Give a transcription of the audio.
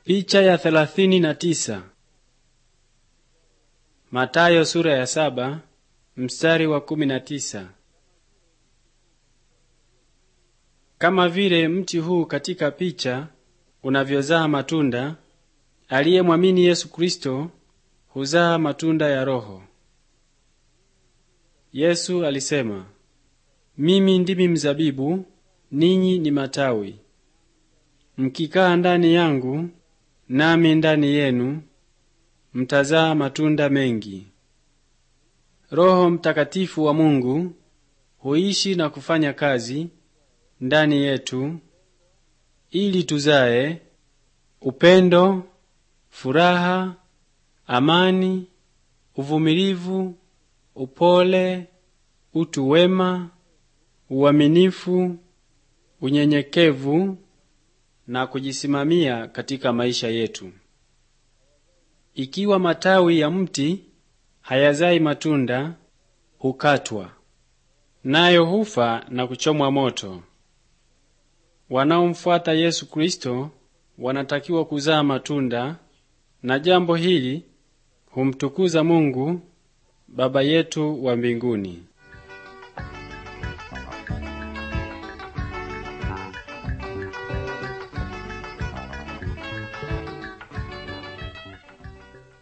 Picha ya thelathini na tisa. Matayo sura ya saba mstari wa kumi na tisa. Kama vile mti huu katika picha unavyozaa matunda, aliyemwamini Yesu Kristo huzaa matunda ya Roho. Yesu alisema, mimi ndimi mzabibu, ninyi ni matawi. Mkikaa ndani yangu nami ndani yenu, mtazaa matunda mengi. Roho Mtakatifu wa Mungu huishi na kufanya kazi ndani yetu ili tuzae upendo, furaha, amani, uvumilivu, upole, utu wema, uaminifu, unyenyekevu na kujisimamia katika maisha yetu. Ikiwa matawi ya mti hayazai matunda, hukatwa, nayo hufa na kuchomwa moto. Wanaomfuata Yesu Kristo wanatakiwa kuzaa matunda, na jambo hili humtukuza Mungu Baba yetu wa mbinguni.